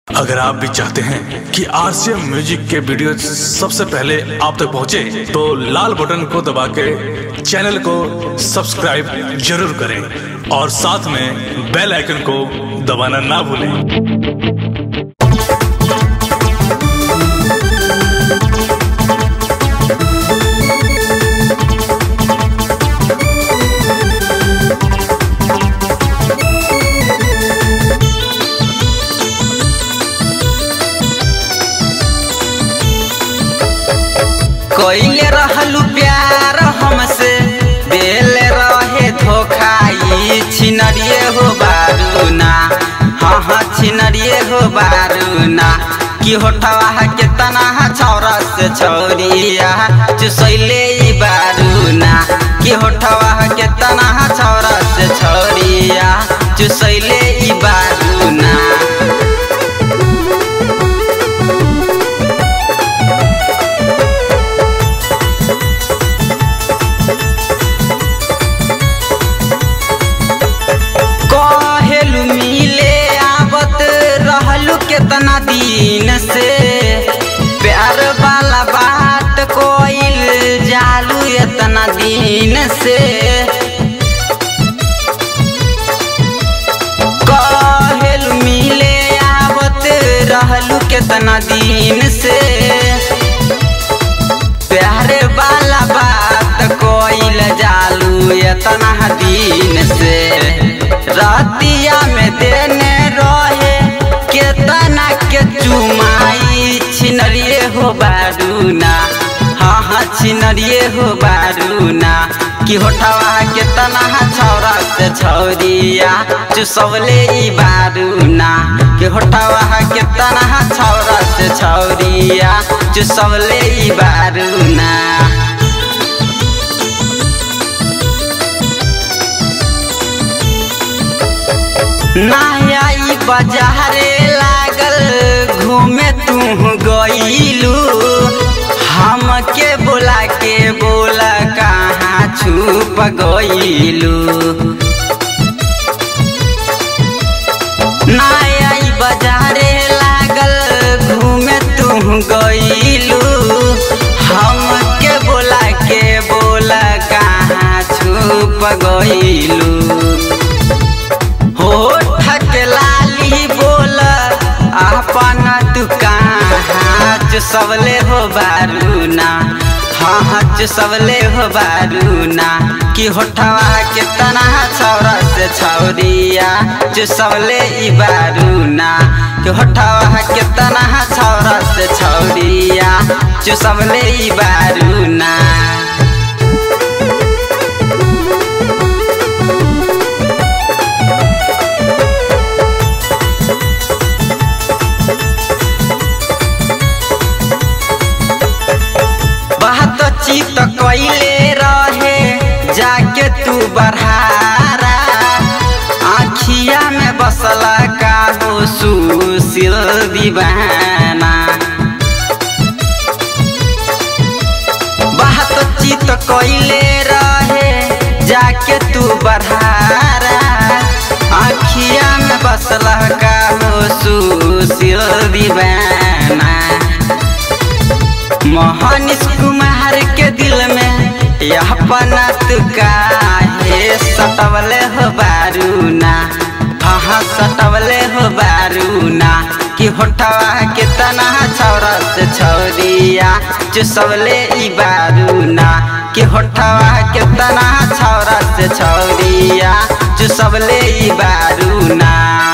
अगर आप भी चाहते हैं कि आरसीएम म्यूजिक के वीडियो सबसे पहले आप तक पहुंचे, तो लाल बटन को दबा के चैनल को सब्सक्राइब जरूर करें और साथ में बेल आइकन को दबाना ना भूलें कइले रहलू प्यार हमसे देल रहे धोखा ई छिनरिए हो बारूना हाँ हाँ छिनरिए हो बारूना कि होठवा के तना छौरा से छौरिया चुसैले ई बारूना कि होठवा के तना छौरा से छौरिया चुसैले ई बारूना कहेलू मिले आवत रहलू केतना दिन से प्यार वाला बात कोइल जालू इतना दिन से कहेलू मिले आवत रहलू केतना दिन से प्यारे वाला बात कोइल जालू इतना दिन से रतिया में देने रहे केतना के चुमाई छिनरिए हो बारूना हाँ हाँ छिनरिए हो बारूना कि होठवा के तना छौरा से छौरिया चुसवले ई बारूना कि होठवा के तना छौरा से छौरिया चुसवले ई बारूना नया बाजारे लागल घूमे तू गईलू हमके बोला के बोला कहाँ छुप गईलू नया बाजारे लागल घूमे तू गईलू हमके बोला के बोला कहाँ छुप गईलू होठ के लाली बोल अपन दुकान सबले हो बारूना हाँ हाँ सबले हो बारूना कि होठवा के तना छौरा से छौरिया जो सबले ई बारूना कि होठवा के तना छौरा से छौरिया जो सबले ई बारूना बात चित कैले रहे जाके तू बढ़ारा आखिया में बसला का हो सुशील दीवाना बात चित कैले रहे जाके तू बढ़ारा आखिया में बसला का हो सुशील दीवाना मोहनिस कुमार के दिल में यह पनत काहे सटवले हो बारूना हाँ सटवले हो बारूना कि होठवा के तना छौरा से छौरिया चुसवले ई बारूना कि होठवा के तना छौरा से छौरिया चुसवले ई बारूना